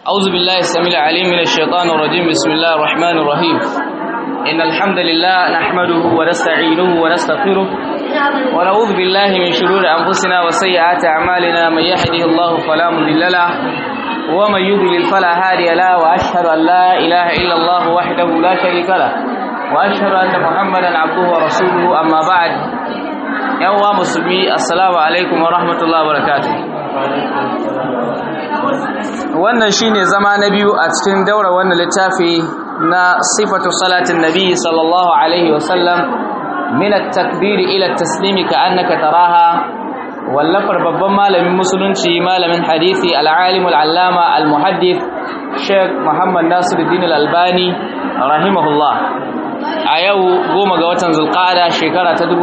أعوذ بالله السميع العليم من الشيطان الرجيم بسم الله الرحمن الرحيم إن الحمد لله نحمده ونستعينه ونستغفره ونعوذ بالله من شرور أنفسنا وسيئات أعمالنا من يهده الله فلا مضل له ومن يضلل فلا هادي له وأشهد أن لا إله إلا الله وحده لا شريك له وأشهد أن محمدا عبده ورسوله أما بعد يوم مسلمي السلام عليكم ورحمة الله وبركاته wannan shine zama na biyu a cikin daura wannan littafi na sifatu salatin nabi sallallahu alaihi wasallam min at-takbir ila at-taslim ka'annaka taraha wallafar babban malamin musulunci malamin hadisi al-alim al-allama al-muhaddith Sheikh Muhammad Nasiruddin al-Albani rahimahullah a yau goma ga watan zulqa'ada shekara ta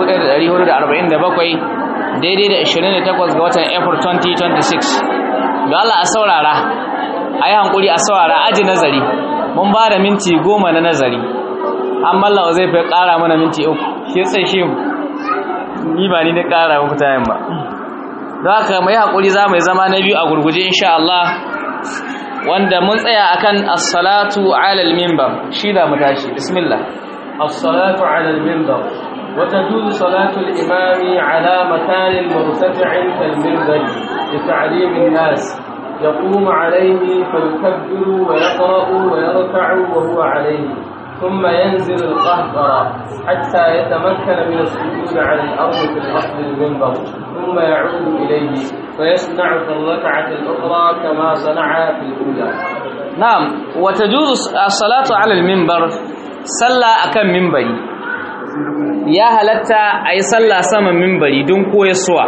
1447 daidai da 28 ga watan April 2026 ga Allah a saurara a yi hankuri a saurara aji nazari mun ba da minti goma na nazari an mallawa zai fi ƙara mana minti uku shi tsaye shi ni ba ni na ƙara muku tayin ba za ka mai hankuri za mai zama na biyu a gurguje insha Allah wanda mun tsaya akan as-salatu ala al-minbar shi da mu tashi bismillah as-salatu ala al-minbar وتجوز صلاة الإمام على مكان مرتفع كالمنبر لتعليم الناس يقوم عليه فيكبر ويقرأ ويركع وهو عليه ثم ينزل القهقرة حتى يتمكن من السجود على الأرض في الأصل المنبر ثم يعود إليه فيصنع في الركعة الأخرى كما صنع في الأولى نعم وتجوز الصلاة على المنبر صلى أكم منبري ya halatta a yi sallah saman mimbari don koyaswa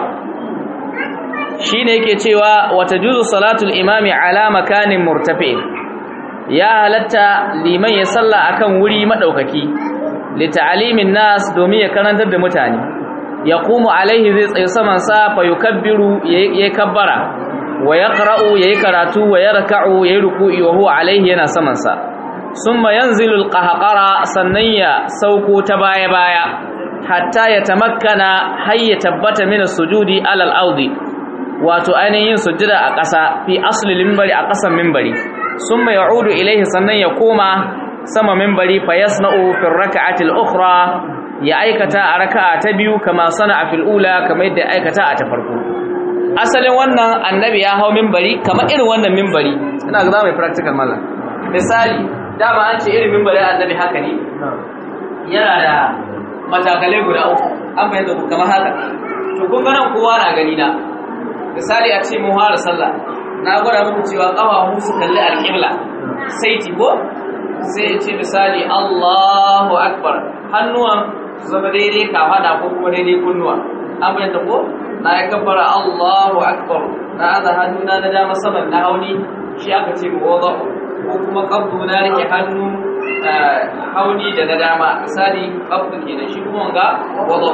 shi ne yake cewa wata juzu salatul imami ala makanin murtafi ya halatta liman ya sallah akan wuri maɗaukaki lita'alimin nas domin ya karantar da mutane ya kuma alaihi zai tsaye samansa fa yukabbiru ya kabbara wa ya ƙara'u ya yi karatu wa ya raka'u ya yi ruku'i wa huwa alaihi yana samansa summa yanzilu alqahqara sannan ya sauko ta baya baya hatta ya tamakkana har ya tabbata min sujudi alal ardi wato ainihin sujada a ƙasa fi asli minbari a ƙasan minbari summa ya'udu ilaihi sannan ya koma sama minbari fa yasna'u fi rak'ati al-ukhra ya aikata a raka'a ta biyu kama sana'a fil ula kamar yadda aikata a ta farko asalin wannan annabi ya hau minbari kamar irin wannan minbari ina ga mai practical mallam misali dama an ce irin mimbarin annabi haka ne yana da matakalai guda uku an bayyana ku kamar haka to kun ganin kowa na gani na misali a ce mun fara sallah na gwada muku cewa kafafu su kalli alƙibla sai ko sai ya ce misali Allahu akbar hannuwan su zama daidai kafada ko kuma daidai kunnuwa an bayyana ko na ya kabbara Allahu akbar na aza hannuna na dama saman na hauni shi aka ce mu wada'u ko kuma kabdu na rike hannu hauni da na dama misali kabdu kenan shi kuma ga wado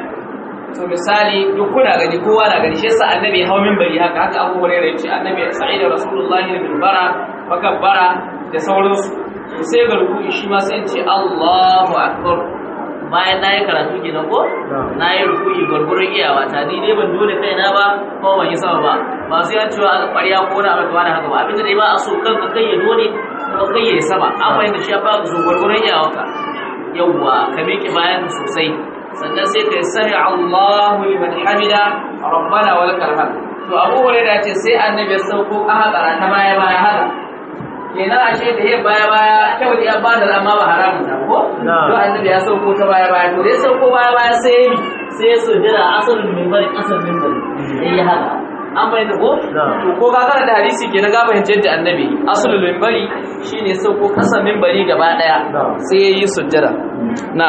to misali duk kuna gani kowa na gani shi yasa annabi hau minbari haka haka Abu Hurairah yace annabi sa'id rasulullahi bin bara fakabbara da sauransu to sai ga ruku'i shi ma sai ce Allahu akbar bayan na yi karatu kenan ko na yi ruku'i gwargwaron iyawa ta ni dai ban dole kaina ba ko ban yi sama ba ba sai an cewa ƙwarya ko na abin da haka ba abinda dai ba a so kanka kai ya dole ko kai ya sama an fahimta shi ya fara so gwargwaron iyawanka yawwa ka miƙe bayan sosai sannan sai ka sami Allahu liman hamida rabbana wa lakal hamd to Abu Hurairah ce sai annabi ya sauko a haka ta baya baya haka kenan a ce da ya baya baya kyau da ya bada amma ba haramun ta ko to annabi ya sauko ta baya baya to dai sauko baya baya sai ya sai ya sujjada asalin minbar asal minbar sai ya haka an bayyana ko to ko ka da hadisi kenan ga bayyana yadda annabi asalul minbari shine sauko kasan minbari gaba daya sai ya yi sujjada na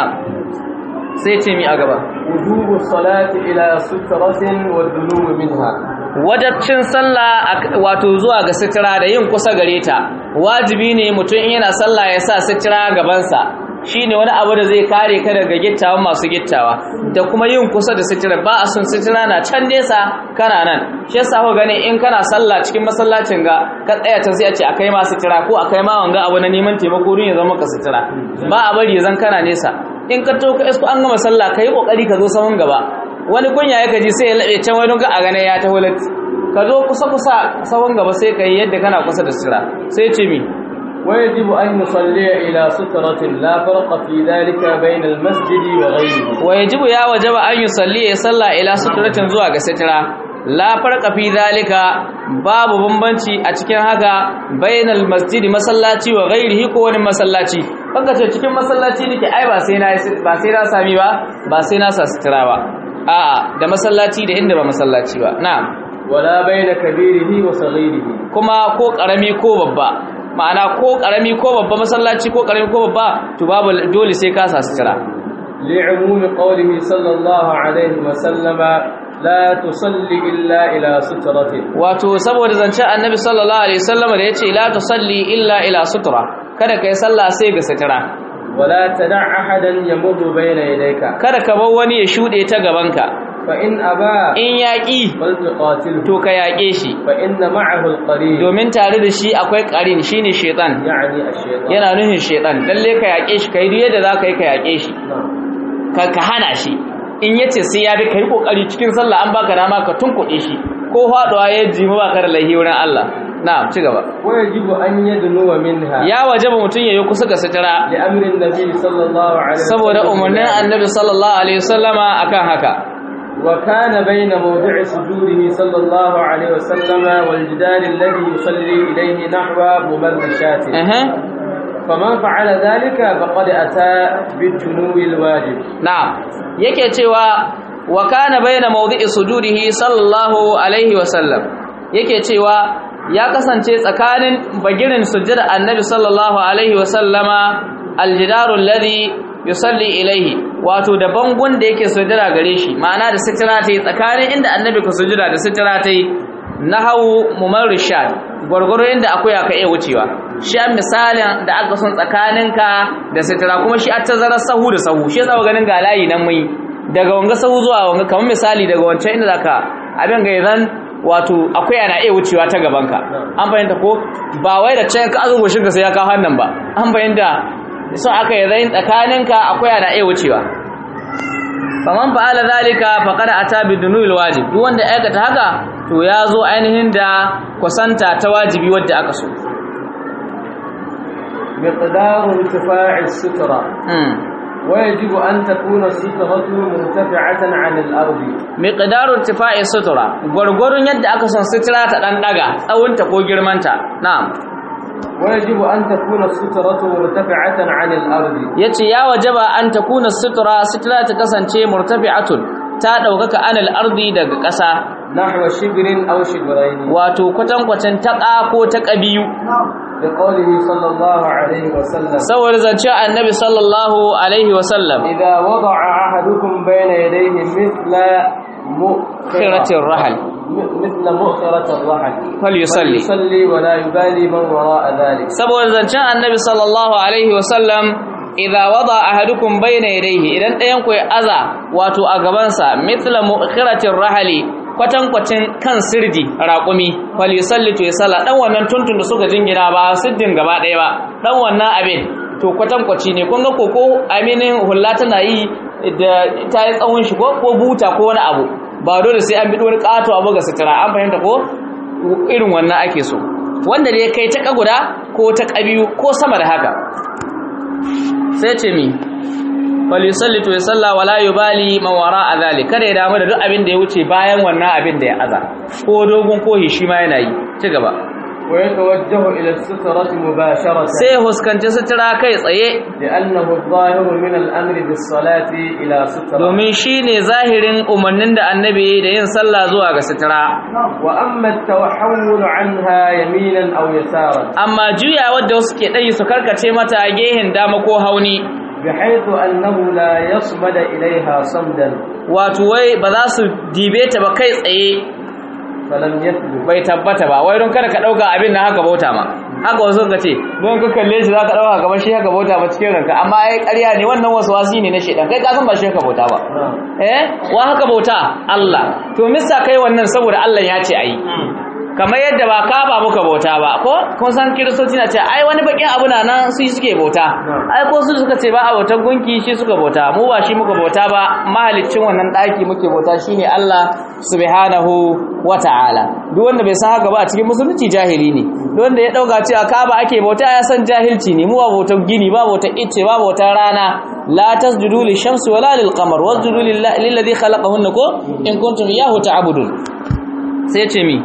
sai ce mi a gaba wujubu salati ila sutratin wa dunu minha wajabcin sallah wato zuwa ga sitira da yin kusa gare ta wajibi ne mutum in yana sallah ya sa sitira gabansa shine wani abu da zai kare ka daga gittawa masu gittawa da kuma yin kusa da sitira ba a son sitira na can nesa kana nan shi yasa ku gani in kana sallah cikin masallacin ga ka tsaya ta sai a ce akai ma sitira ko akai ma wanga abu na neman taimako don ya zama ka sitira ba a bari ya zan kana nesa in ka to ka isko an gama sallah kai kokari ka zo sahun gaba wani kunya ya kaji sai ya labe can wani ga a gane ya taho latti ka zo kusa kusa sahun gaba sai ka yi yadda kana kusa da sitira sai ce mi ويجب أن يصلي إلى سترة لا فرق في ذلك بين المسجد وغيره wa yajibu ya wajaba an yusalli ya salla ila suturatin zuwa ga sitira la farqa fi zalika babu bambanci a cikin haka bainal masjidi masallaci wa ghairihi ko wani masallaci kanka ce cikin masallaci nake ai ba sai na ba sai na sami ba ba sai na sa sitira ba a'a da masallaci da inda ba masallaci ba na'am ولا بين كبيره وصغيره kuma ko karami ko babba ma'ana ko karami ko babba masallaci ko karami ko babba to babu dole sai ka sa sitira لعموم قوله صلى الله عليه وسلم لا تصلي إلا إلى سترة wato saboda zancen annabi sallallahu alaihi wasallam da yace la tusalli illa ila sutra kada kai sallah sai ga sutura ولا تدع أحدا يمر بين يديك kada ka bar wani ya shude ta gabanka فإن أبى in yaki فلتقاتله to ka yake shi فإن معه القرين domin tare da shi akwai qarin shine shaytan يعني الشيطان yana nuhin shaytan lalle ka yake shi kai duk yadda zaka yi ka yake shi نعم ka ka hana shi in yace sai ya bi kai kokari cikin sallah an baka dama ka tunkuɗe shi ko faduwa ya jima baka da lahi wurin Allah na'am ci gaba ويجب أن يدنو منها ya wajaba mutun yayi kusa ga sutura لأمر النبي صلى الله عليه وسلم saboda umarnin annabi sallallahu alaihi wasallama akan haka وكان بين موضع سجوده صلى الله عليه وسلم والجدار الذي يصلي إليه نحو ممرشات Aha. فمن فعل ذلك فقد أتى بالجنو الواجب na'am yake cewa wa kana baina mawdi'i sujudihi sallallahu alaihi wasallam yake cewa ya kasance tsakanin bagirin sujjada annabi sallallahu alaihi wasallama aljidaru alladhi yusalli ilaihi wato da bangon da yake sujjada gare shi ma'ana da sitira ta yi tsakanin inda annabi ka sujjada da sitira ta yi nahawu mumarrishad gwargwaro inda akwai aka iya wucewa shi an misalin da aka son tsakaninka da sitira kuma shi a tazarar sahu da sahu shi yasa ganin ga layi nan mai daga wanga sahu zuwa wanga kamar misali daga wancan inda zaka abin ga idan wato akwai ana iya wucewa ta gabanka an fahimta ko ba wai da can ka azugo shi ka sai ya kawo hannun ba an fahimta so aka yi zai tsakaninka akwai ana iya wucewa faman fa'ala zalika faqad ata bidunul wajib duk wanda ya aikata haka to ya zo ainihin da kusanta ta wajibi wadda aka so مقدار ارتفاع السترة mm. ويجب أن تكون السترة مرتفعة عن الأرض miqdaru irtifa'i sutura gurgurun yadda aka son sutura ta dan daga tsawonta ko girmanta na'am ويجب أن تكون السترة مرتفعة عن الأرض yace ya wajaba an takuna sutura sutura ta kasance murtafi'atun ta daukaka anil ardi daga ƙasa نحو شبر أو شبرين wato kwatankwacin taƙa ko ta ƙabiyu لقوله صلى الله عليه وسلم saboda zance annabi sallallahu alaihi wasallam إذا وضع أحدكم بين يديه مثل مؤخرة khiratir rahal م- مثل مؤخرة الرحل falyusalli فليصلي ولا يبالي من وراء ذلك saboda zancen annabi sallallahu alaihi wasallam idza wada ahadukum bayna yadayhi idan ɗayan ku ya aza wato a gabansa mithla mu'khiratir rahali kwatankwacin kan sirdi raƙumi fal yusalli to yasalla dan wannan tuntun da suka jingina ba siddin gaba ɗaya ba dan wannan abin to kwatankwaci ne kun ga koko aminin hulla tana yi da ta yi tsawon shi ko ko buta ko wani abu ba dole sai an bi wani ƙato abu ga sutura an fahimta ko irin wannan ake so wanda da ya kai ta guda ko ta ƙabiyu ko sama da haka sai ce mi falisalli to ya salla wala yubali man wara a zali kada ya damu da duk abin da ya wuce bayan wannan abin da ya aza ko dogon ko shi ma yana yi ci gaba ويتوجه إلى السترة مباشرة sai ya huskanci sutura kai tsaye لأنه الظاهر من الأمر بالصلاة إلى سترة domin shi ne zahirin umarnin da annabi ya yi da yin sallah zuwa ga sutura وأما التوحول عنها يمينا أو يسارا amma juya wadda wasu ke ɗayi su karkace mata a gehen dama ko hauni بحيث أنه لا يصمد إليها صمدا wato wai ba za su dibe ta ba kai tsaye فلم يثبت bai tabbata ba wai don kada ka dauka abin nan haka bauta ma haka wasu ka ce don ka kalle shi zaka dauka kamar shi haka bauta ba cikin ranka amma ai ƙarya ne wannan wasu wasi ne na shedan kai ka san ba shi haka bauta ba نعم eh wa haka bauta Allah to misa kai wannan saboda Allah ya ce ayi kamar yadda ba kaba muka bauta ba ko kun san kiristoci na ce ai wani bakin abu na nan su suke bauta ai ko su suka ce ba a bautar gunki shi suka bauta mu ba shi muka bauta ba mahaliccin wannan daki muke bauta shine Allah subhanahu wata'ala duk wanda bai san haka ba a cikin musulunci jahili ne duk wanda ya dauka cewa kaba ake bauta ya san jahilci ne mu ba bautar gini ba bautar icce ba bautar rana la tasjudu lishamsi wala lilqamar wasjudu lillahi alladhi khalaqahunna ko in kuntum iyyahu ta'budun sai ce mi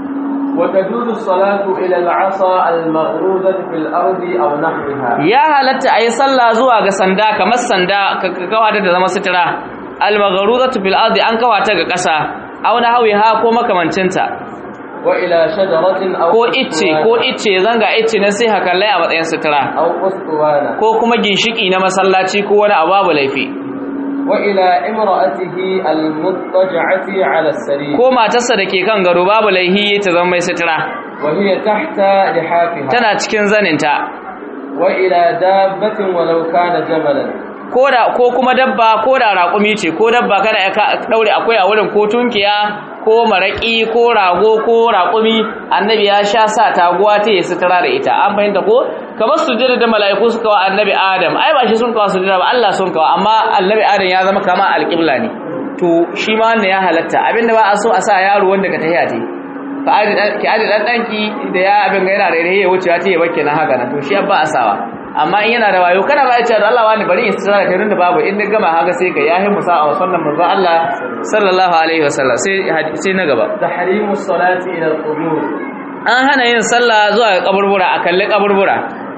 وتجوز الصلاة إلى العصا المغروزة في الأرض أو نحوها ya halatta a yi sallah zuwa ga sanda kamar sanda ka ka kawata da zama sutura al-maghruzatu fil ardi an kawata ga ƙasa aw na hawiha ko makamancinta وإلى شجرة أو ko icce ko icce zanga icce na sai hakallai a matsayin sutura أو أسطوانة ko kuma ginshiki na masallaci ko wani abu babu laifi وإلى امرأته المضطجعة على السرير ko matarsa da ke kan gado babu laihi ta zama mai sutura وهي تحت لحافها tana cikin zaninta وإلى دابة ولو كان جبلا ko da ko kuma dabba ko da raƙumi ce ko dabba kana ya ka- daure akwai a wurin ko tunkiya ko maraki ko rago ko raƙumi annabi ya sha sa taguwa ta yi sutura da ita an fahimta ko kamar sujjada da mala'iku suka wa annabi adam ai ba shi sun kawo sujjada ba Allah sun kawo amma annabi adam ya zama kama alƙibla ne to shi ma wannan ya halatta abinda ba a so a sa yaro wanda ka tahiya te ka aji dan ki aji dan danki da ya abin ga yana da ya wuce ya ce ya bakke na haka na to shi ba a sawa amma in yana da wayo kana ba ya ce da Allah wani bari in tsara kai da babu in gama haka sai ka yahi musa a sunnan manzo Allah sallallahu alaihi wasallam sai sai na gaba تحريم الصلاة إلى القبور an hana yin sallah zuwa ga kaburbura a kalli kaburbura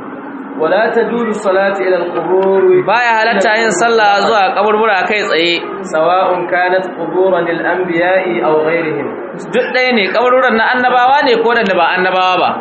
ولا تجوز الصلاة إلى القبور baya halatta yin sallah zuwa ga kaburbura kai tsaye سواء كانت قبورا للأنبياء أو غيرهم duk ɗaya ne kaburburan na annabawa ne ko da ba annabawa ba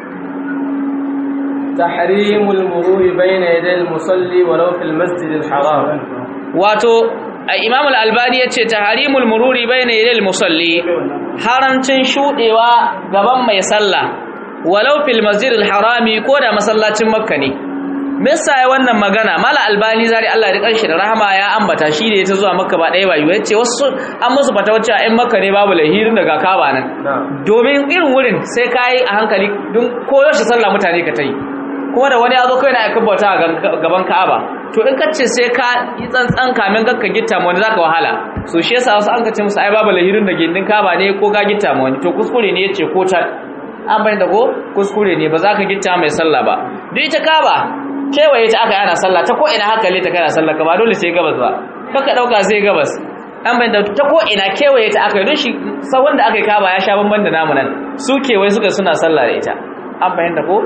تحريم المرور بين يدي المصلي ولو في المسجد الحرام wato imam al-albani yace taharimul mururi bayna yadil musalli haramcin shudewa gaban mai sallah walau fil masjidil harami ko da masallacin makka ne me yasa ya wannan magana mala albani zari Allah ya kanshi da rahama ya ambata shi da ta zuwa makka ba ɗaya ba yiwu yace wasu an musu fata wacce a makka ne babu lahirin daga kaba nan نعم domin irin wurin sai kai a hankali don koyo shi sallah mutane ka tai kuma da wani ya zo kai na aikin bauta a gaban Ka'aba to in kace sai ka yi tsantsan kamin gakka gitta mu wani zaka wahala so shi yasa wasu an kace musu ai babu lahirin da gindin Ka'aba ne ko ka gitta mu wani to kuskure ne yace ko ta an bayyana ko kuskure ne ba za ka gitta mai sallah ba duk ita Ka'aba kewaye ta aka yana sallah ta ko ina haka le ta kana sallah ka ba dole sai gabas ba kaka dauka sai gabas an bayyana ta ko ina kewaye ta aka yi don shi sawon da aka yi Ka'aba ya sha bamban da namu nan su kewaye suka suna sallah da ita an bayyana ko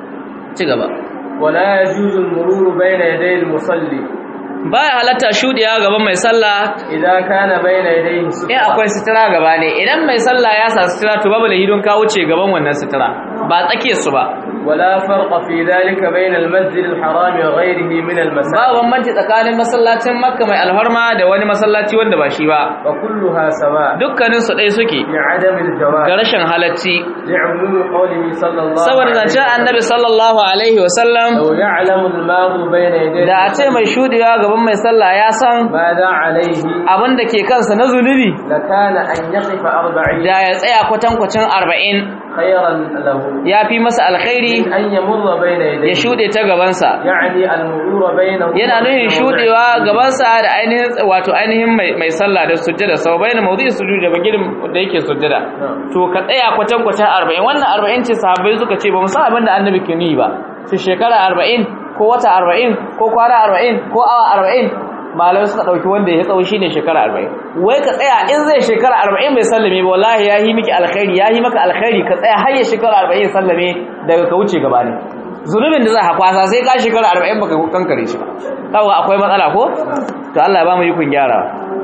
ci gaba ولا يجوز المرور بين يدي المصلي baya halatta shudiya gaban mai sallah إذا كان بين يديه in سترة akwai sutura gaba ne idan mai sallah ya sa sutura to babu lahidon ka wuce gaban wannan sutura ba tsake su ba ولا فرق في ذلك بين المسجد الحرام وغيره من ba المساجد bambanci tsakanin masallacin makka mai alharma da wani masallaci wanda ba shi ba وكلها سواء dukkanin su ɗaya suke لعدم ga الجواز rashin halacci لعموم قوله صلى الله saboda عليه zancen وسلم annabi sallallahu alaihi wasallam لو يعلم الماض بين يديه da a ce mai shudewa gaban mai sallah ya san ماذا عليه abin da ke kansa na zunubi لكان أن يقف أربعين da ya tsaya kwatankwacin arba'in خيرا له ya fi masa alkhairi من أن يمر بين ya يديه shuɗe ta gabansa يعني المرور بينه yana nuhin وبين shuɗewa gabansa da ainihin wato ainihin mai mai sallah da sujjada sau bayan mawdu'i sujudi da bagirin da yake sujjada to ka tsaya kwatan kwatan 40 wannan 40 ce sahabbai suka ce ba mu san abin da annabi ke yi ba su shekara 40 ko wata 40 ko kwana 40 ko awa 40 malamai suka dauki wanda ya tsawo shine shekara 40 wai ka tsaya in zai shekara 40 bai sallame ba wallahi ya yi miki alkhairi ya yi maka alkhairi ka tsaya har ya shekara 40 ya sallame daga ka wuce gaba ne zunubin da za ka kwasa sai ka shekara 40 baka kankare shi ba kawo akwai matsala ko to Allah ya ba mu yi kun gyara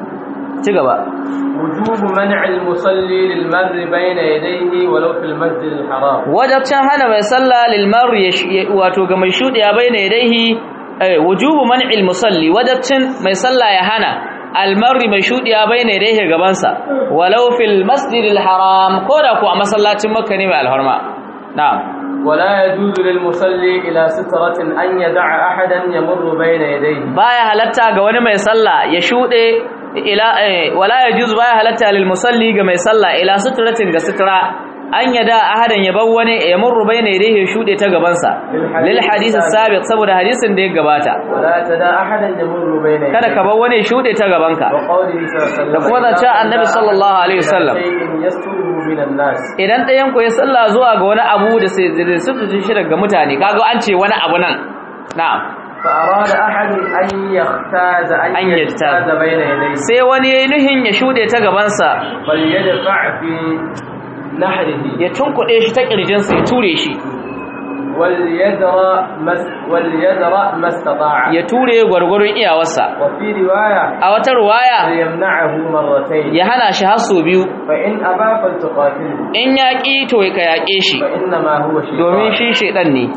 ci gaba وجوب منع المصلي للمر بين يديه ولو في المسجد الحرام wajabcin hana mai sallah lil mar'i wato ga mai shudiya baina yadayhi eh wujubu man'il musalli wajabcin mai sallah ya hana al mar'i mai shudiya baina yadayhi gaban sa walau fil masjidil haram ko da ku a masallacin makka ne mai alharma na'am ولا يجوز للمصلي إلى سترة أن يدع أحدا يمر بين يديه baya halatta ga wani mai sallah ya shude ila eh, wala yajuz baya halatta lil musalli ga mai sallah ila sutratin ga sutra an yada ahadan ya bar wani ya murru bayna yadayhi ya shude ta gaban sa lil hadith sabiq saboda hadisin da ya gabata ولا تدع أحدا يمر بين يديك kada ka bar wani ya shude ta gaban ka وقوله صلى الله عليه وسلم da kuma zancen annabi sallallahu alaihi wasallam شيء يستره من الناس idan ɗayan ku ya salla zuwa ga wani abu da sai da sututu shi daga mutane kaga an ce wani abu nan na'am فأراد أحد أن يختاز أن, أن يجتاز. يجتاز بين يديه sai wani yayi nuhin ya shude ta gaban sa فليدفع في نحره ya tunkuɗe shi ta kirjinsa ya ture shi وليدرى ما وليدرى ما استطاع ya ture gwargwaron iyawarsa وفي رواية a wata ruwaya فليمنعه مرتين ya hana shi har sau biyu فإن أبى فلتقاتله in ya ƙi to ka yaƙe shi فإنما هو domin شيطان shi shaidan ne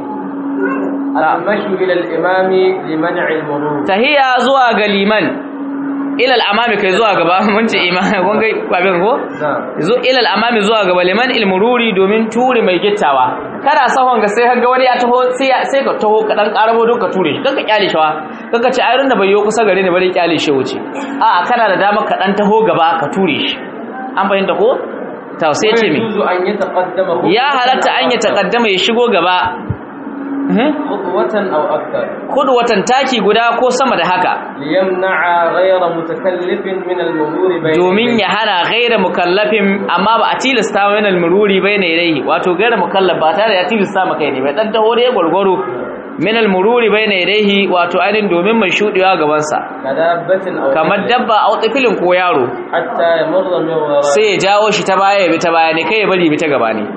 المشي إلى الإمام لمنع المرور tahiya zuwa ga liman ilal amami kai zuwa gaba mun ce imani kun ga babin ko نعم zo ilal amami zuwa gaba liman ilmururi domin ture mai gittawa kana sahon ga sai ka ga wani ya taho sai ya- sai ka taho ka dan karabo don ka ture shi kanka kyale shi wa kanka ce ayrin da bai yo kusa gare ni bari kyale shi wuce a'a kana da dama ka dan taho gaba ka ture shi an fahimta ko to sai ce me ويجوز أن يتقدم ya halatta an ya takaddama ya shigo gaba Mhm. خطوة أو أكثر kudu watan taki guda ko sama da haka ليمنع غير متكلف من المرور بين domin يديه. ya hana gaira mukallafin amma ba a tilasta wa yana mururi bai na ilaihi wato gaira mukallaf ba tare da ya tilasta maka ne bai dan taho da ya gwargwaro min mururi bai na ilaihi wato ainihin domin mai shudewa gabansa كدابة أو kamar طفل، dabba a tsifilin ko yaro حتى يمر من وراء sai ya jawo shi ta baya ya bi ta baya ne kai ya bari ya bi ta gaba ne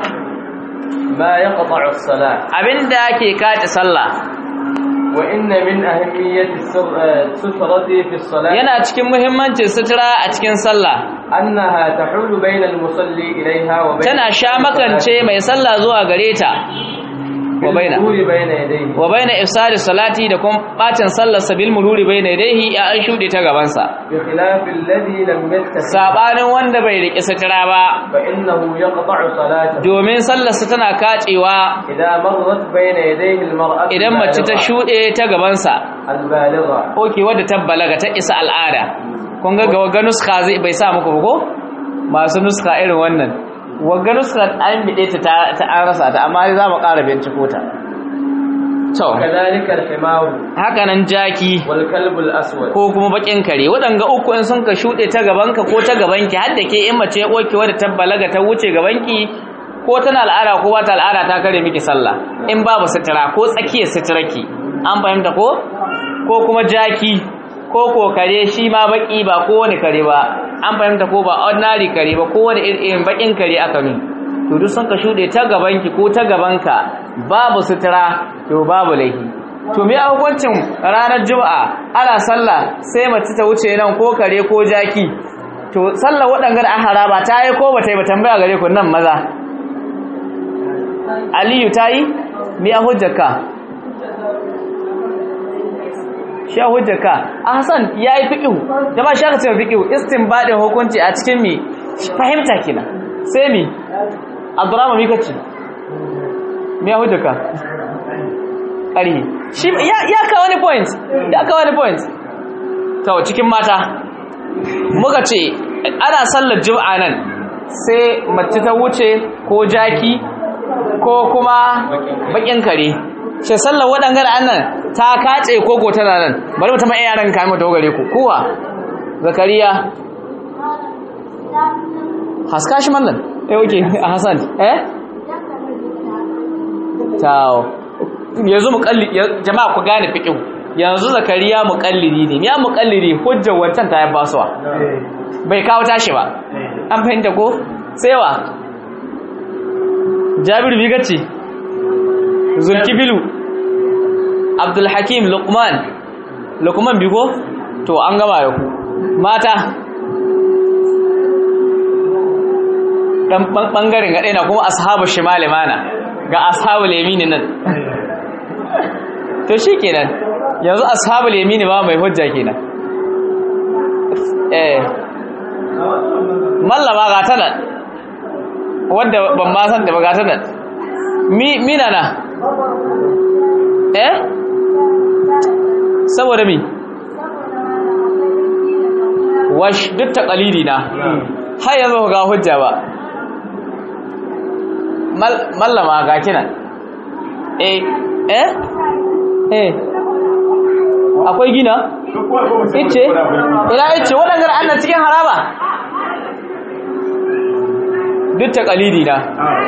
ما يقطع الصلاة abinda ke kace sallah وإن من أهمية السر- آه، السترة في الصلاة yana cikin muhimmancin sutura a cikin sallah أنها تحول بين المصلي إليها وبين tana sha makance mai sallah zuwa gare ta wa baina بالمرور بين يديه wa baina ifsadi salati da kuma bacin sallar sabil mururi baina yadayhi ya an shude ta gaban sa بخلاف الذي لم يتسع sabanin wanda bai riki sutura ba فإنه يقطع صلاته domin sallar sa tana kacewa إذا مرت بين يديه المرأة idan mace ta البالغة- shude ta gaban sa البالغة oke wadda ta balaga ta isa al'ada kun ga ga nuska zai bai sa muku ba ko masu nuska irin wannan wagga nuska an bide ta ta- ta an rasa ta amma za mu ƙara binciko ta to كذلك الحمار haka nan jaki والكلب الأسود ko kuma bakin kare waɗanga uku in sun ka shuɗe ta gabanka ko ta gabanki har da ke in mace ya ɓoke wadda ta balaga ta wuce gabanki ko tana al'ada ko ba ta al'ada ta kare miki sallah in babu sutura ko tsakiyar suturarki an fahimta ko ko kuma jaki ko ko kare shi ma baki ba ko wani kare ba an fahimta ko ba ordinary kare ba ko wani irin bakin kare aka nuni to duk sun ka shuɗe ta gabanki ko ta gabanka babu sutura to babu laifi to me a hukuncin ranar juma'a ana sallah sai mace ta wuce nan ko kare ko jaki to sallar waɗangar an haraba ta yi ko bata yi ba tambaya gare ku nan maza aliyu ta yi me a hujjarka shi a hujjarka a hassan ya yi fiƙihu jama'a shi aka ce fiƙihu istinbadin hukunci a cikin mi fahimta kina sai mi abdurrahman mi kace me a hujjarka ƙarhi shi ya ya kawo wani point ya kawo wani point to cikin mata muka ce ana sallar juma'a nan sai mace ta wuce ko jaki ko kuma bakin kare shi sallar waɗangar annan ta kace koko tana nan bari mu tama yaran ka mu gare ku kuwa zakariya haska shi mallan eh oke a hasan eh tawo yanzu muqalli jama'a ku gane fiqh yanzu zakariya muqallidi ne ya muqallidi hujjar wancan ta basuwa bai kawo tashi ba an fahimta ko sai wa Jabir bigace Zulkibilu Abdul Hakim Luqman Luqman bigo to an gama da ku mata dan bangaren ga na kuma ashabu shimali mana ga ashabul yamini nan to shikenan yanzu ashabul yamini ba mai hujja kenan eh mallama ga ta nan wanda ban ma san da ba ga ta nan mi mina na eh saboda mi wash duk taqalidi na har yanzu ga hujja ba mallama ga kina eh eh eh akwai gina ice ina ice waɗangar annan cikin haraba duk ta kalidi na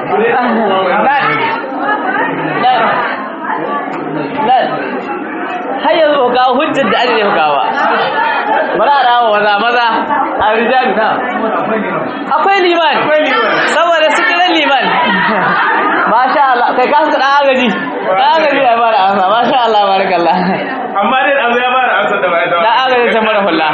nan har yanzu ka hujjar da ake kawa bari a dawo maza maza a rijali na akwai liman saboda su kiran liman masha Allah kai ka su dan agaji dan agaji ya fara ansa masha Allah barakallah amma dai azu ya fara ansa da bai da dan agaji ta mara hulla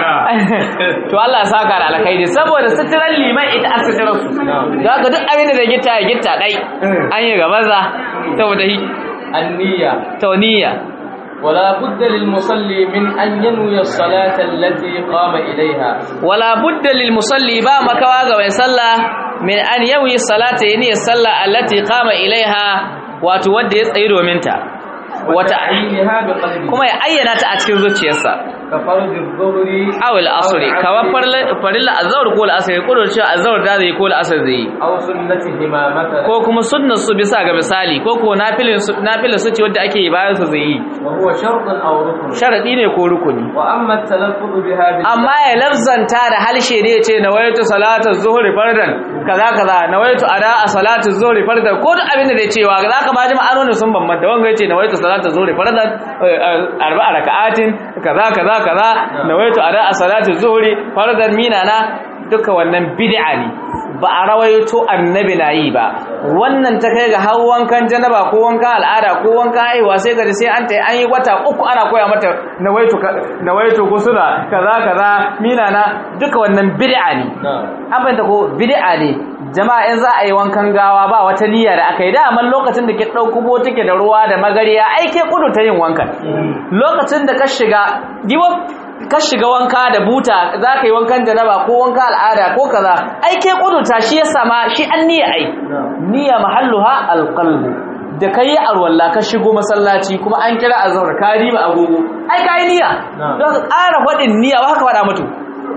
to Allah ya saka da alkhairi saboda suturan liman ita a suturan su da ga duk abin da zai gitta ya gitta dai an yi gabaza saboda hi النية tauniya ولا بد للمصلي من أن ينوي الصلاة التي قام إليها wala budda lil musalli ba makawa ga mai sallah min an yawi salata yani sallah allati qama ilaiha wato wanda ya tsayi domin ta wata وتعيينها بقلبه kuma ya ayyana ta a cikin zuciyarsa كفرض الظهر aw al asri kamar farilla azhar ko al asri ko da cewa azhar da zai ko al asr zai أو سنتهما مثلا ko kuma sunnar su bisa ga misali ko ko nafilin su nafilin su ce wanda ake yi bayan su zai yi وهو شرط أو ركن sharadi ne ko rukuni وأما التلفظ بها باللسان amma ya lafzanta da halshe ne ce nawaitu salatu zuhri fardan kaza kaza nawaitu ada a salatu zuhri fardan ko duk abin da zai cewa zaka ba ji ma'anonin sun bambanta wanga yace nawaitu salatu zuhri fardan eh, arba'a raka'atin kaza kaza kaza nawaitu ada a salatu zuhri fardan minana duka wannan bid'a ne ba a rawaito annabi na yi ba wannan ta kai ga har wankan janaba ko wankan al'ada ko wankan haihuwa sai ga sai an ta an yi wata uku ana koya mata nawaitu ka- nawaitu gusula kaza kaza mina na duka wannan bid'a ne نعم an fahimta ko bid'a ne jama'a in za a yi wankan gawa ba wata niyya da aka yi da amma lokacin da ke ɗauko botike da ruwa da magariya ai ke kudu ta yin wankan lokacin da ka shiga diwa ka shiga wanka da buta za ka yi wankan janaba ko wanka al'ada ko kaza ai ke kudurta shi ya sama shi an niyya ai niyya mahalluha alqalbu da kai arwalla ka shigo masallaci kuma an kira azhar ka riba agogo ai kai niyya don ka ƙara faɗin niyya ba ka faɗa mutu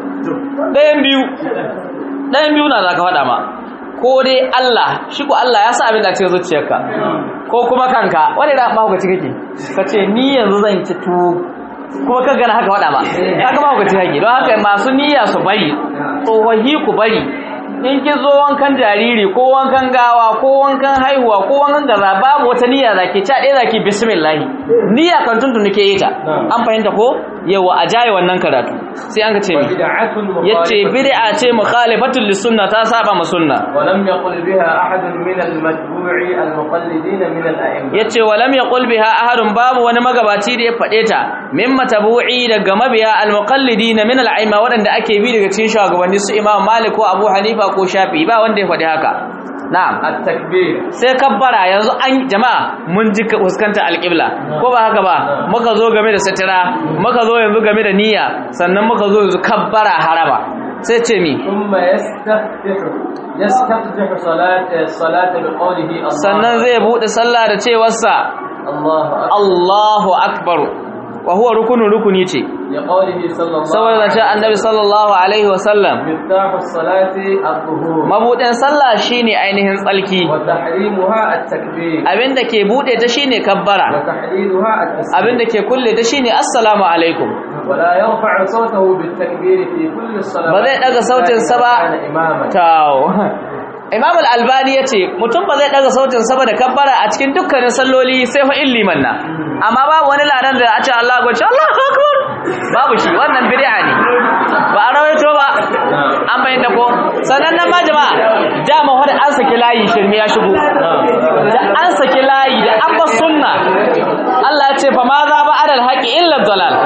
ɗayan biyu ɗayan biyu na za ka faɗa ma ko dai Allah shi ko Allah ya sa abin da cikin zuciyarka ko kuma kanka wani da mahaukaci kake ka ce ni yanzu zan ci tuwo kuma kan gana haka waɗa ba ka ga mahaukaci kake don haka masu niyya su bari tsohahi ku bari in ki zo wankan jariri ko wankan gawa ko wankan haihuwa ko wankan gaza babu wata niyya za ki ca ɗaya za ki bismillah niyya kan tuntun ke yi ta an fahimta ko yawa a jaye wannan karatu sai an ka ce mi وبدعة yace مخالفة bid'a ce mukhalifatul lisunna ta saba ma sunna ولم يقل بها أحد من المتبوع المقلدين من الأئمة yace walam yaqul biha ahadun babu wani magabaci da ya fade ta min matabu'i daga mabiya almuqallidin min al'aima wadanda ake bi daga cikin shugabanni su Imam Malik ko Abu Hanifa ko Shafi'i ba wanda ya fade haka na'am التكبير sai kabbara yanzu an jama'a mun ji ka fuskanta alqibla ko ba haka ba muka zo game da satira muka zo yanzu game da niyya sannan muka zo yanzu kabbara haraba sai ce mi ثم يستفتح يستفتح صلاة الصلاة بقوله الله sannan zai bude sallah da cewarsa الله أكبر Allahu akbar wa huwa rukunun rukuni ce لقوله صلى الله saboda عليه ce annabi sallallahu alaihi wasallam مفتاح الصلاة الظهور mabudin sallah shine ainihin tsalki وتحريمها التكبير abinda ke bude ta shine kabbara وتحليلها التسليم abinda ke kulle ta shine assalamu alaikum ولا يرفع صوته بالتكبير في كل الصلوات ba zai daga sautin sa ba كان إماما tawo Imam al-Albani yace mutum ba zai daga sautin sa ba da kabbara a cikin dukkanin salloli sai fa illiman na amma babu wani ladan da a ce Allah ko ce Allahu akbar babu shi wannan bid'a ne ba a rawaito ba an bayyana ko sannan nan ma jama'a dama wanda an saki layi shirme ya shigo da an saki layi da an ba sunna Allah ya ce fa ma za ba adal haqi illa dalal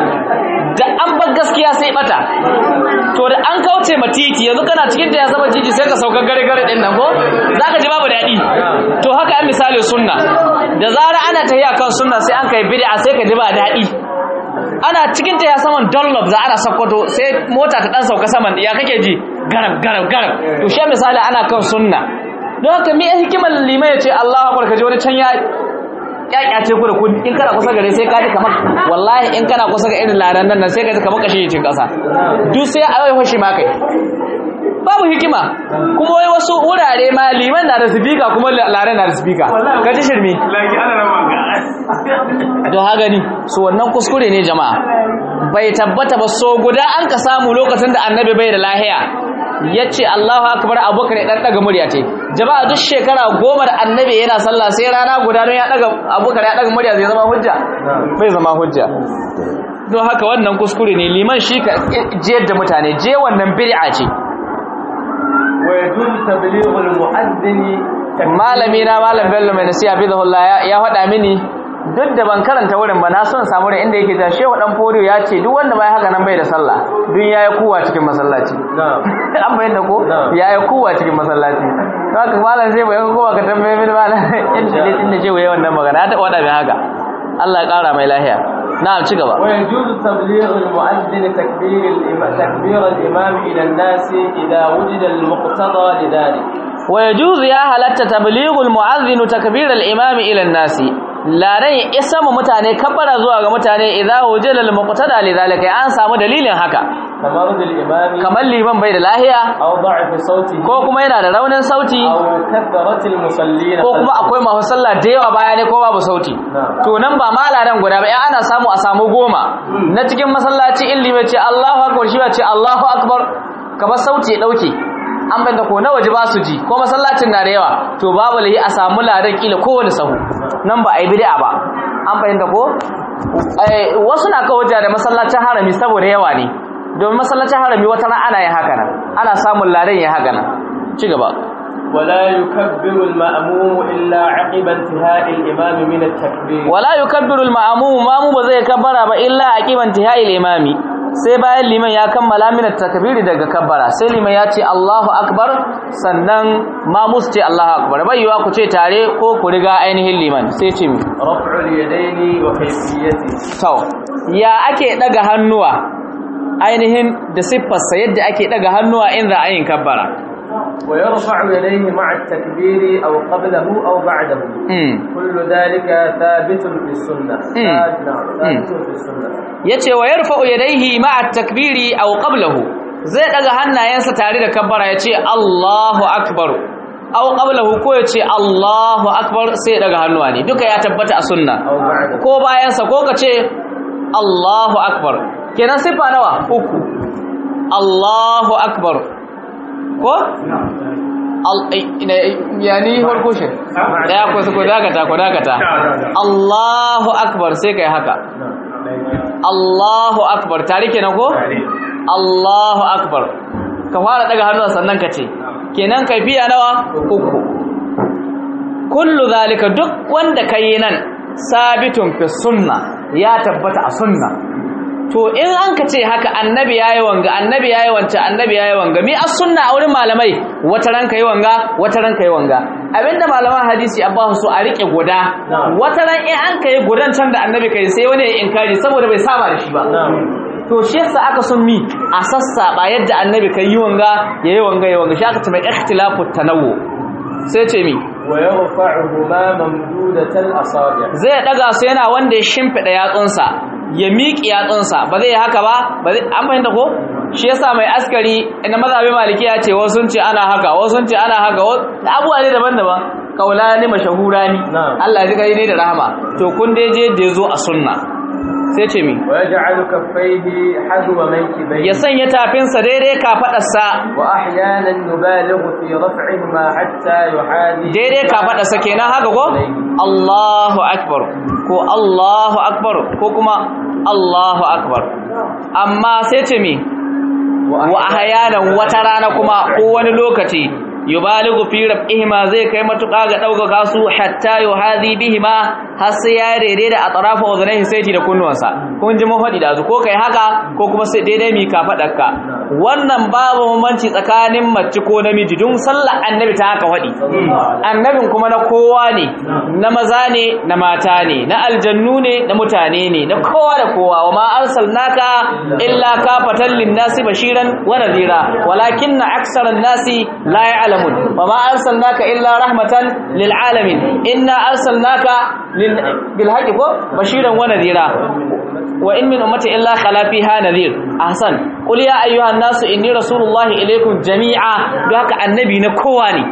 da an bar gaskiya sai bata to da an kauce ma titi yanzu kana cikin ta ya saba jiji sai ka sauka gare gare din nan ko zaka ji babu dadi to haka an misali sunna da zara ana tahiya kan sunna sai an kai bid'a sai ka ji ba dadi ana cikin ta ya saman dollop za ana sakkwato sai mota ta dan sauka saman ya kake ji garam garam garam to shi misali ana kan sunna don haka me hikimar limai ya ce Allahu akbar kaje wani can ya kyakyace ku da ku in kana kusa gare sai ka ji kamar wallahi in kana kusa ga irin laran nan sai ka ji kamar kashe cin kasa duk sai a yi fashi ma kai babu hikima kuma wai wasu wurare ma liman na da speaker kuma lare na da speaker ka ji shirme lagi ana rama ga don haka ni su wannan kuskure ne jama'a bai tabbata ba so guda an ka samu lokacin da annabi bai da lahiya ya ce Allahu akbar abubakar ya dan daga murya ce jama'a duk shekara goma da annabi yana sallah sai rana guda don ya daga abubakar ya daga murya zai zama hujja bai zama hujja don haka wannan kuskure ne liman shi ka jiyar da mutane je wannan bid'a ce ويجوز تبليغ المؤذن malami na malam bello mai nasiha bidahullah ya ya faɗa mini duk da ban karanta wurin ba na son samu da inda yake ta shehu dan fodiyo ya ce duk wanda bai haka nan bai da sallah duk yayi kuwa cikin masallaci نعم an bayyana ko Na'am. yayi kuwa cikin masallaci to haka malam sai bai kowa ka tambaye mini malam inda ne inda shehu yayi wannan magana ta wada mai haka Allah ya kara mai lafiya na'am ci gaba ويجوز تبليغ المؤذن تكبير الإمام تكبير الإمام إلى الناس إذا وجد المقتضى لذلك wa yajuzu ya halatta tablighul mu'adhdhin takbir al-imam ila an-nasi ladan isa mu mutane kabbara zuwa ga mutane idza wujila al-muqtada lidhalika an samu dalilin haka كمرض الإمام kamar liman bai da lahiya أو ضعف صوته ko kuma yana da raunin sauti أو كثرة المصلين ko kuma akwai masu sallah da yawa baya ne ko babu sauti Na'am. to nan ba malaran guda ba in ana samu a samu goma na cikin masallaci in liman ce Allahu akbar shi ba ce Allahu akbar kamar sauti ya dauke an banda ko na waje ba su ji ko masallacin na da yawa to babu lahi a samu ladan kila kowane sahu nan ba a yi bid'a ba an fahimta ko Eh, wasu na kawo da masallacin harami saboda yawa ne domin masallacin harami wata ran ana yin haka nan ana samun ladan ya haka nan ci gaba ولا يكبر المأموم إلا عقب انتهاء الإمام من التكبير wala yukabbiru al-ma'mum mamu ba zai kabbara ba illa aqiban tihai al-imami sai bayan liman ya kammala min at-takbiri daga kabbara sai liman ya ce Allahu akbar sannan mamu su ce Allahu akbar bai yiwa ku ce tare ko ku riga ainihin liman sai ce mi رفع اليدين وكيفيته to ya ake daga hannuwa ainihin da siffarsa yadda ake daga hannuwa in za a yin kabbara ويرفع يديه مع التكبير أو قبله أو بعده mm. كل ذلك ثابت في السنة ثابت نعم، ثابت في السنة yace wa yarfa'u yadayhi ma'a at-takbiri aw qablahu zai daga hannayensa tare da kabbara yace Allahu akbar aw qablahu ko yace Allahu akbar sai ya daga hannuwa ne duka ya tabbata a sunna أو بعده ko bayansa ko kace Allahu akbar kenan sifa nawa uku Allahu akbar ko al ina- yani farko shi daya ko ko dakata ko dakata Allahu akbar sai kai haka Allahu akbar tare kenan ko Allahu akbar ka fara daga hannu sannan ka ce kenan kaifiya nawa uku kullu zalika duk wanda kai nan sabitun fi sunna ya tabbata a sunna to in an ka ce haka annabi yayi wanga annabi yayi wance annabi yayi wanga mi as sunna a wurin malamai wata ran kai wanga wata ran kai wanga abinda malaman hadisi abba su a rike guda wata ran in an kai gudan can da annabi kai sai wani ya inkari saboda bai saba da shi ba نعم to shi yasa aka sun mi a sassaba yadda annabi kai yi wanga yayi wanga yayi wanga shi aka ce mai ikhtilafu tanawwu sai ce mi ويرفعهما ممدودة الأصابع zai daga su yana wanda ya shimfida yatsunsa ya miƙi yatsunsa ba zai yi haka ba ba zai an fahimta ko shi yasa mai askari na mazhabin maliki ya ce wasu sun ce ana haka wasu sun ce ana haka wasu- abubuwa ne daban-daban kaulani mashahurani Na'am. Allah ya ji kai ne da rahama to kun dai je da yazo a sunna sai ce mi ويجعل كفيه حذو منكبيه ya sanya tafinsa daidai kafadarsa وأحيانا يبالغ في رفعهما حتى يحاذي daidai kafadarsa kenan haka ko Allahu akbar ko Allahu akbar ko kuma Allahu akbar amma sai ce mi wa ahyanan wata rana kuma ko wani lokaci yubaligu fi rabihima zai kai matuƙa ga ɗaukaka su hatta yuhadi bihima har sai ya daidai da atrafa uzunaihi saiti da kunnuwansa kun ji mun faɗi da su ko kai haka ko kuma sai daidai mi ka faɗarka wannan babu bambanci tsakanin mace ko namiji dun sallar annabi ta haka faɗi annabin kuma na kowa ne na maza ne na mata ne na aljannu ne na mutane ne na kowa da kowa wa ma arsalnaka illa kafatan linnasi bashiran wa nadhira walakinna aksaran nasi la ya'lamun wa ma arsalnaka illa rahmatan lil alamin inna arsalnaka lil bil haqqi ko bashiran wa nadhira wa in min ummati illa khala fiha nadhir ahsan qul ya ayyuhan nasu inni rasulullahi ilaykum jami'a don haka annabi na kowa ne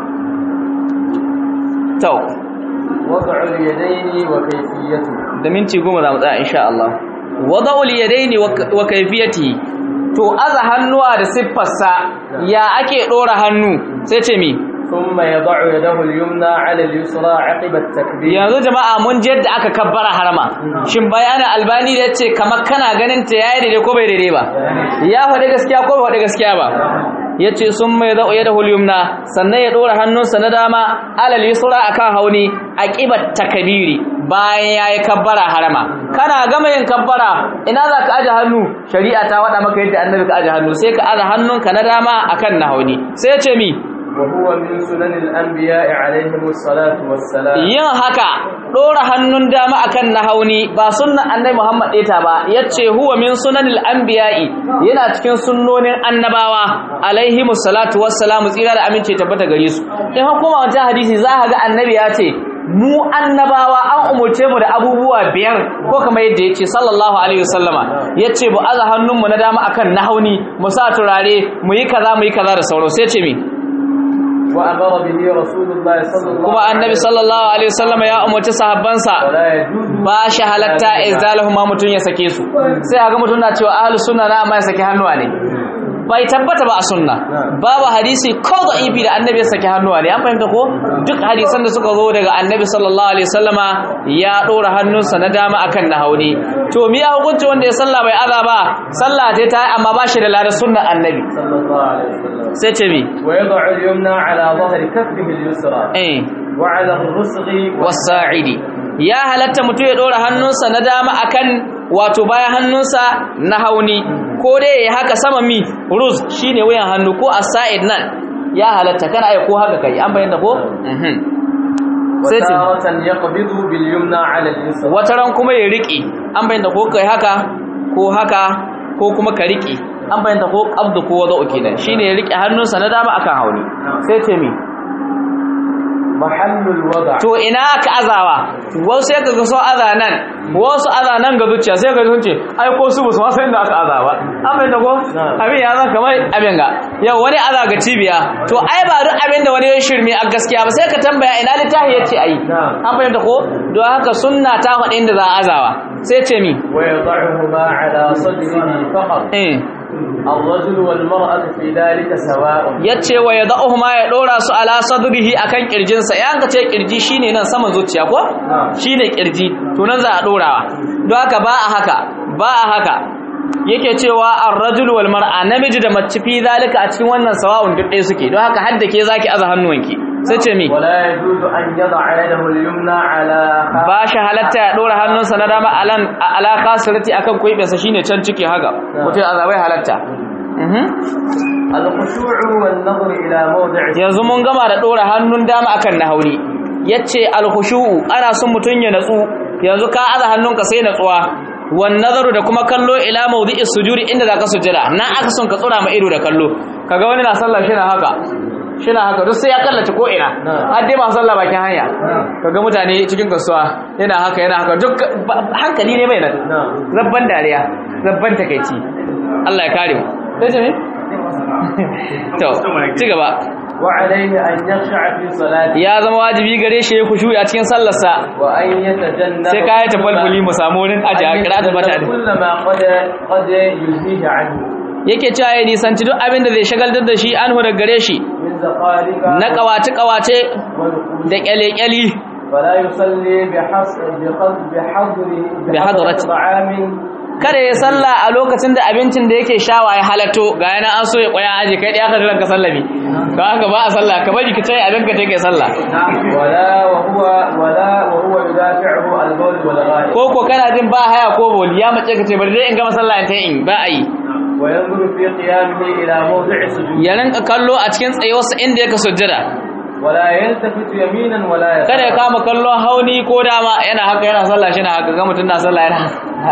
to وضع اليدين وكيفيته da minti goma za mu tsaya insha Allah wada'ul yadaini wa kayfiyatihi to aza hannuwa da siffarsa ya ake dora hannu sai ce mi ثم يضع يده اليمنى على اليسرى عقب التكبير yanzu jama'a mun ji yadda aka kabbara harama shin bayanin albani da yace kamar kana ganin ta yayi daidai ko bai daidai ba ya faɗi gaskiya ko bai faɗi gaskiya ba yace sun mai da yadahu al-yumna sannan ya dora hannunsa na dama alal yusra akan hauni aqibat takbiri bayan yayi kabbara harama kana gama yin kabbara ina za ka aje hannu shari'a ta wada maka yadda annabi ka aje hannu sai ka aje hannunka na dama akan na hauni sai ya ce mi وهو من سنن الأنبياء عليهم الصلاة والسلام yin haka ɗora hannun dama akan na hauni ba sunnan annabi Muhammad ɗeta ba yace huwa min sunanil anbiya'i yana cikin sunnonin annabawa alaihimus salatu wassalamu tsira da amince tabbata gare su in hukuma wancan hadisi za ka ga annabi ya ce mu annabawa an umurce mu da abubuwa biyar ko kamar yadda yace sallallahu alaihi wasallama yace bu aza hannunmu na dama akan na hauni mu sa turare mu yi kaza mu yi kaza da sauran sai ce mi وأمر به رسول الله صلى الله kuma annabi sallallahu alaihi wasallama ya umarci sahabbansa ولا يجوز ba shi halatta izdalahu ma mutun ya sake su sai ga mutun na cewa ahlus sunna na amma ya sake hannuwa ne bai tabbata ba a sunna babu hadisi ko da ibi da annabi ya sake hannuwa ne an fahimta ko duk hadisan da suka zo daga annabi sallallahu alaihi wasallama ya dora hannunsa na dama akan na hauni to mi ya hukunci wanda ya salla bai aza ba sallah ta ta amma ba shi da ladar sunnan annabi صلى الله عليه وسلم sai ce mi ويضع اليمنى على ظهر كفه اليسرى eh وعلى الرسغ wasa'idi ya halatta mutum ya dora hannunsa na dama akan wato bayan hannunsa na hauni ko dai ya haka sama mi ruz shine wuyan hannu ko asa'id nan ya halatta kana ai ko haka kai an bayyana ko mhm sai ce وتارة يقبض باليمنى على اليسرى wata ran kuma ya riki an bayyana ko kai haka ko haka ko kuma ka riki an bayyana ko qabdu ko wada'u kenan shine ya riki hannunsa na dama akan hauni sai ce mi محل الوضع to ina aka azawa wasu sai kaga so aza nan wasu aza nan ga zuciya sai kaga sun ce ai ko su basu ma san inda aka aza ba an bai ko abin ya zan kamar abin ga yau wani aza ga cibiya to ai ba duk abin da wani ya shirme a gaskiya ba sai ka tambaya ina littafi yace ai an bai ko don haka sunna ta faɗi inda za a azawa sai ce mi ويضعهما على صدره فقط eh الرجل والمرأة في ذلك سواء yace wa yad'uhuma ya dora su ala sadrihi akan kirjinsa yan ka ce kirji shine nan saman zuciya ko shine kirji to nan za a dorawa don haka ba a haka ba a haka yake cewa ar-rajul wal mar'a namiji da mace fi zalika a cikin wannan sawa'un duk ɗaya suke don haka hadda ke zaki aza hannuwanki sai ce mi ولا يجوز أن يضع يده اليمنى على خ- ba shi halatta ya dora hannunsa na dama alan ala khasirati akan kuibinsa shine can ciki haka mutum azabai halatta mhm الخشوع والنظر إلى موضع yanzu mun gama da ɗora hannun dama akan na hauni yace alkhushu'u ana son mutun ya natsu yanzu ka aza hannunka sai natsuwa wan nazaru da kuma kallo ila mawdi'is sujudi inda zaka sujjada nan aka son ka tsura ma ido da kallo kaga wani na sallah shi na haka shi na haka duk sai ya kallace ko ina har dai ba sallah bakin hanya kaga mutane cikin kasuwa yana haka yana haka duk ba- hankali ne mai nan نعم rabban dariya rabban takeici Allah ya kare mu sai ce me to ci gaba وعليه أن يخشع في صلاته ya zama wajibi gare shi ya kushu a cikin sallarsa وأن يتجنب sai ka yi tafalfuli mu samu wurin aji a kira da mata يتجنب كل ما قد قد يلهيه عنه yake cewa ya nisanci duk abin da zai shagaltar da shi an da gare shi من زقارك na kawace-kawace ونقوش da kyale-kyali فلا يصلي بحصر بحضر بحضر بحضرة. طعام kada ya salla a lokacin da abincin da yake shawa ya halatto ga yana an so ya kwaya aji kai ɗaya ka jiran ka sallami ka haka ba a salla ka bari ka ce abin ka take salla ولا وهو ولا وهو يدافعه البول والغائب ko ko kana jin ba haya ko boli ya mace ka ce bari dai in gama sallah in ta in ba a yi وينظر في قيامه إلى موضع السجود ya rinka kallo a cikin tsayuwarsa inda yake sujjada ولا يلتفت يمينا ولا يسارا kada ya kama kallon hauni ko dama yana haka yana sallah shi na haka ga mutum na sallah yana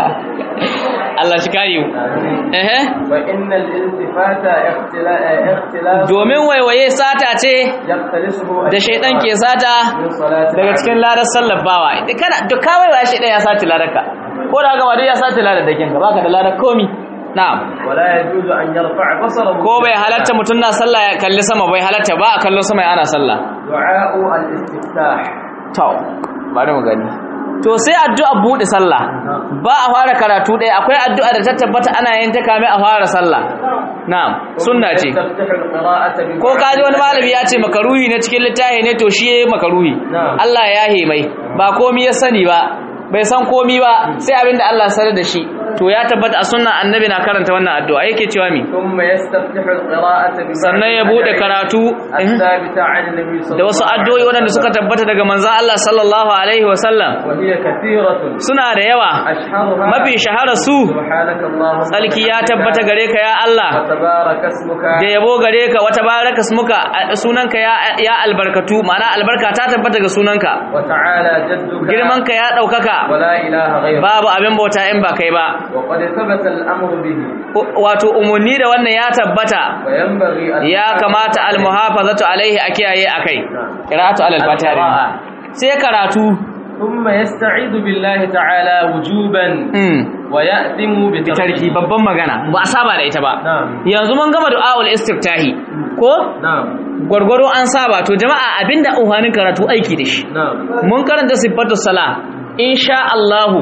Allah shi kare mu ehe فإن الالتفات اختلاف اختلاف domin waiwaye sata ce يختلسه da shaidan ke sata من صلاة daga cikin ladar sallar bawa Idan kana duk ka waiwaye shaidan ya sace ladarka ko da gama dai ya sace ladar dakin ka baka da ladar komi na'am ولا يجوز أن يرفع بصره ko bai halatta mutum na sallah ya kalli sama bai halatta ba a kallon sama ana sallah دعاء الاستفتاح to bari mu gani to sai addu'a bude sallah ba a fara karatu ɗaya akwai addu'a da ta tabbata ana yin ta kame a fara sallah na'am sunna ce تفتح القراءة ko kaji wani malami ya ce makaruhi na cikin littafi ne to shi yayi makaruhi Na'am. Allah ya hemai ba komi ya sani ba bai san komi ba sai abinda Allah sanar da shi to ya tabbata a sunnan annabi na karanta wannan addu'a yake cewa mi ثم يستفتح القراءة بما sannan ya bude karatu eh, الثابتة عن النبي صلى da wasu الله عليه addu'o'i waɗanda suka tabbata daga manzon Allah sallallahu alaihi wa sallam وهي كثيرة suna da yawa أشهرها mafi shahara su سبحانك اللهم tsalki ya tabbata gare ka ya Allah وتبارك اسمك da yabo gare ka wata baraka smuka sunanka ya ya albarkatu ma'ana albarka ta tabbata ga sunanka وتعالى جدك girmanka ya ɗaukaka ولا إله غيرك babu abin bauta in ba kai ba وقد ثبت الأمر به wato umarni da wannan ya tabbata وينبغي أن ya kamata almuhafazatu alaihi a kiyaye akai qira'atu alal fatiha القراءة. sai karatu ثم يستعيذ بالله تعالى وجوبا mm ويأثم tarki بتركه babban magana ba a saba da ita ba نعم yanzu mun gama du'aul istiftahi ko نعم gwargwaro an saba to jama'a abinda uhanin karatu aiki da shi نعم mun karanta sifatu sala insha Allahu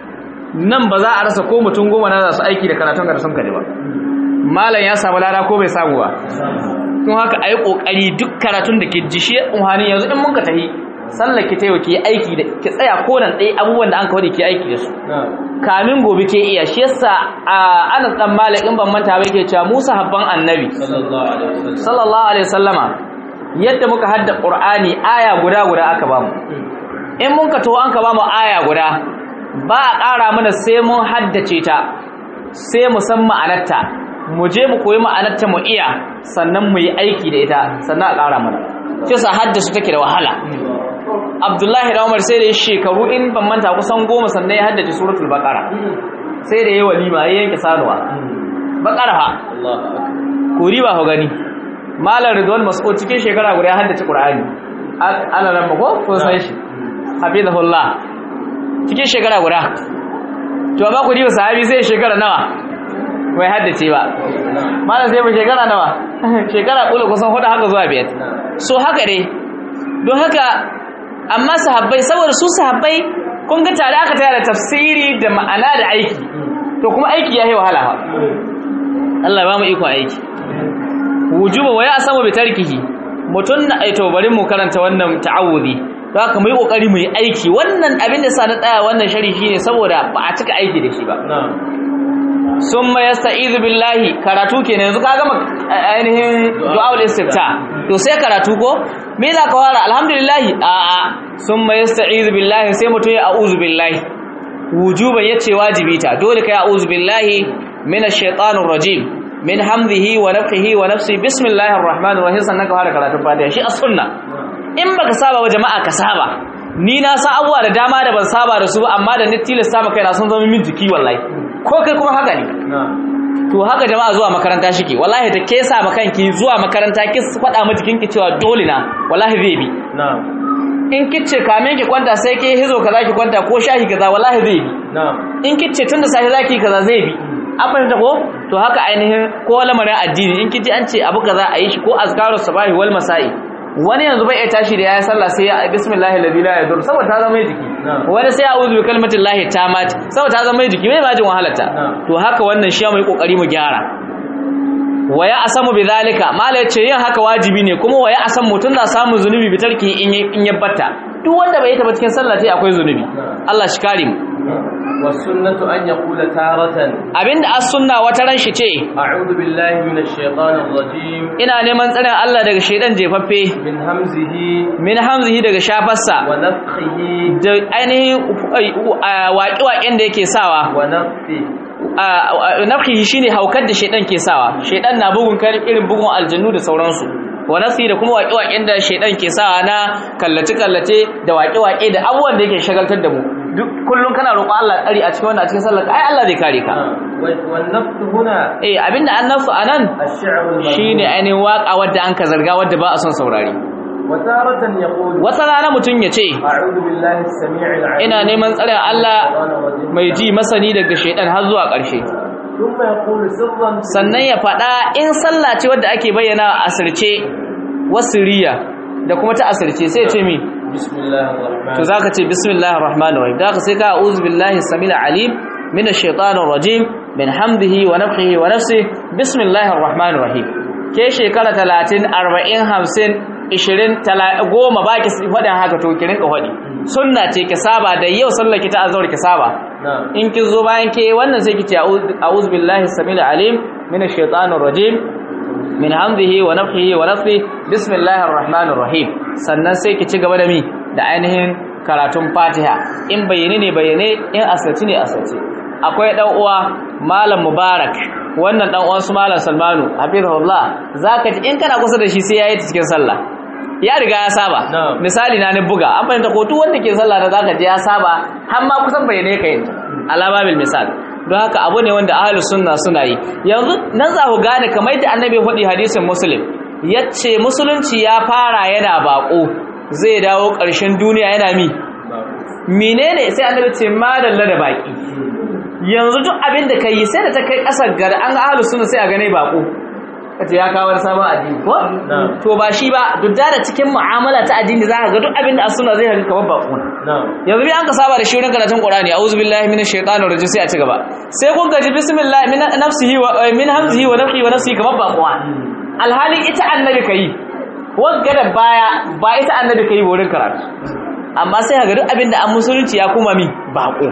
nan ba za a rasa ko mutum goma na za su aiki da karatun da sun kaji ba malam ya samu lada ko bai samu ba don haka ayi kokari duk karatun da ke ji shi uhanin yanzu in mun ka tahi sallar ki tayo ki yi aiki da ki tsaya ko nan dai abubuwan da an kawo da ki aiki da su نعم kamin gobe ke iya shi yasa a Anas dan Malik in ban manta ba yake cewa Musa habban annabi صلى الله عليه وسلم sallallahu alaihi wasallama yadda muka hadda qur'ani aya guda guda aka bamu in mun ka to an ka bamu aya guda ba a ƙara mana sai mun haddace ta sai mu san ma'anarta mu je mu koyi ma'anarta mu iya sannan mu yi aiki da ita sannan a ƙara mana shi sa haddace take da wahala Abdullahi da Umar sai da ya shekaru in ban manta kusan goma sannan ya haddace suratul baqara sai da yayi walima ya yanke sanuwa baqara fa الله أكبر kuri ba ku gani malar ridwan mas'ud cikin shekara guda ya haddace qur'ani ana nan ba ko kun san shi hafizahullah cikin shekara guda to amma ku diba sahabi sai shekara nawa bai haddace ba malar sai mu shekara nawa shekara kula kusan hudu haka zuwa biyar so haka dai don haka amma sahabbai saboda su sahabbai kun ga tare aka tare da tafsiri da ma'ana da aiki to kuma aiki ya yi wahala fa Allah ya ba mu ikon aiki wujuba wa ya samu bi tarkihi mutun na aito bari mu karanta wannan ta'awudi don haka mu yi kokari mu yi aiki wannan abin da sa na tsaya wannan shari shine saboda ba a cika aiki da shi ba نعم summa yasta'izu billahi karatu kenan yanzu ka gama a- ainihin du'aul istifta to sai karatu ko me za ka fara alhamdulillah a a summa yasta'izu billahi sai mutum ya a'udhu billahi wujuban yace wajibi ta dole kai a'udhu billahi minash shaitanir rajim min hamzihi wa nafthihi wa nafsi bismillahir rahmanir rahim sannan ka fara karatun fatiha shi as-sunna in baka saba wa jama'a ka saba ni na san abubuwa da dama da ban saba da su ba amma da ni tilasta maka na sun zama min jiki wallahi ko kai kuma haka ne نعم to haka jama'a zuwa makaranta shike wallahi ta kesa ma kanki zuwa makaranta ki faɗa ma jikinki cewa dole na wallahi zai bi نعم in kice kamen ki kwanta sai ke hizo kaza ki kwanta ko shahi kaza wallahi zai bi نعم in kice tunda sai zaki kaza zai bi an fahimta ko to haka ainihin ko lamarin addini in kiji an ce abu kaza a yi shi ko azkarus sabahi wal masai wani yanzu bai iya tashi da yayin sallah sai ya bismillahir ladhi la yadur saboda ta zama mai jiki Na'am. wani sai a'udhu bi kalmatin lahi tamat saboda ta zama mai jiki bai ma jin wahalarta Na'am. to haka wannan shi mu yi kokari mu gyara waya asamu bidhalika mala yace yin haka wajibi ne kuma waya asam mutun na samun zunubi bi tarki in ya- in yabbata duk wanda bai yi ta ba cikin sallah tai akwai zunubi Allah shi kare mu والسنة أن يقول تارة abinda as sunna wata ran shi ce أعوذ بالله من الشيطان الرجيم ina neman tsarin Allah daga shaidan jefaffe من همزه min hamzihi daga shafarsa ونفخه da ainihin waƙi-waƙen da yake sawa ونفثه nafkihi shine haukar da shaidan ke sawa shaidan na bugun kan irin bugun aljannu da sauransu wa nafsi da kuma waƙi-waƙen da shaidan ke sawa na kallace-kallace da waƙi-waƙe da abubuwan da yake shagaltar da mu duk kullum kana roƙo Allah tsari a cikin wannan a cikin sallar ai Allah zai kare ka والنفث هنا eh abinda an nasu anan الشعر المذموم shine ainihin waƙa wadda an ka zarga wadda ba a son saurari وتارة يقول wata rana mutum ya ce أعوذ بالله السميع العليم ina neman tsarin Allah mai ji masani daga shaidan har zuwa ƙarshe ثم يقول سرا sannan ya faɗa in sallah ce wadda ake bayyana a asirce wasiriya da kuma ta asirce sai ya ce mi بسم الله الرحمن to zaka ce bismillahir rahmanir rahim zaka sai ka a'udhu billahi samil alim minash shaitanir rajim min hamdihi wa nafthihi wa nafsihi bismillahir rahmanir rahim ke shekara 30 40 50 20 goma baki faɗin haka to ki rinka faɗi sunna ce ki saba da yau sallar ki ta azhar ki saba نعم in ki zo bayan ke wannan sai ki ce a'udhu billahi samil alim minash shaitanir rajim min hamdihi wa nafthihi wa nafsihi bismillahir rahmanir rahim sannan sai ki ci gaba da mi da ainihin karatun Fatiha in bayyane ne bayyane in asirci ne asirci akwai dan uwa malam Mubarak wannan dan uwan su malam Salmanu hafizahullah zaka ji in kana kusa da shi sai yayi ta cikin sallah ya riga ya saba Na'am. misali na ni buga an fahimta ko duk wanda ke sallah da zaka ji ya saba har ma kusan bayyane ka yin alababil misal don haka abu ne wanda ahlus sunna suna yi yanzu nan za ku gane kamar yadda annabi faɗi hadisin muslim yace musulunci ya fara yana bako zai dawo ƙarshen duniya yana mi menene sai annabi ce madalla da baki yanzu duk abin da kai sai da ta kai ƙasar gar an ga ahlus sunna sai a gane bako kace ya kawo wani sabon addini ko نعم to ba shi ba duk da cikin mu'amala ta addini za ka ga duk abin da a sunna zai haka kamar bako نعم yanzu bi an ka saba da shi wurin karatun Qur'ani a'udhu billahi minash shaitanir rajim sai a ci gaba sai kun gaji bismillah min nafsihi wa eh, min hamzihi wa nafsihi wa nafsihi kamar bakuwa alhali ita annabi kai wagga da baya ba ita annabi kai wurin karatu amma sai ka ga duk abin da an musulunci ya kuma mi bako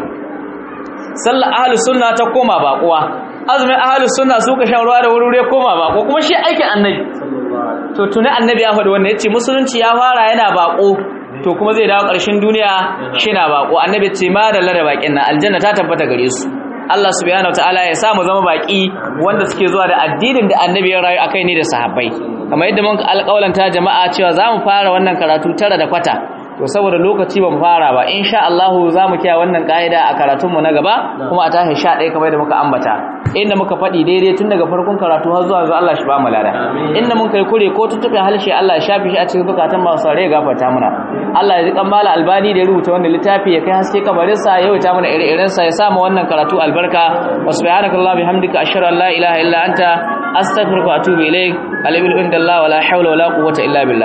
sallar ahlus sunna ta koma bakuwa azumin ahlus sunna suka shan ruwa da wuri ya koma bako kuma shi aikin annabi صلى الله عليه وسلم to tuni annabi ya faɗi wannan yace musulunci ya fara yana bako to kuma zai dawo ƙarshen duniya shina bako annabi ce ma da lada bakin nan aljanna ta tabbata gare su Allah subhanahu wataala ya sa mu zama baki wanda suke zuwa da addinin da annabi ya rayu akai ne da sahabbai kamar yadda mun alƙawlanta jama'a cewa za mu fara wannan karatu tara da kwata to saboda lokaci ba mu fara ba insha Allah za mu kiyaye wannan kaida a karatunmu na gaba kuma a tashi 11 kamar yadda muka ambata inda muka faɗi daidai tun daga farkon karatu har zuwa zuwa Allah shi ba mu lada inda mun kai kure ko tuttuɓe halshe Allah ya shafi shi a cikin zukatan masu sare ya gafarta muna Allah ya ji kan mala albani da ya rubuta wannan littafi ya kai haske kabarin sa ya wuta mana ire-iren sa ya sa mu wannan karatu albarka wa subhanakallahi bihamdika ashhadu an la ilaha illa anta astaghfiruka wa atubu ilaik alibil indallah wala hawla wala quwwata illa billah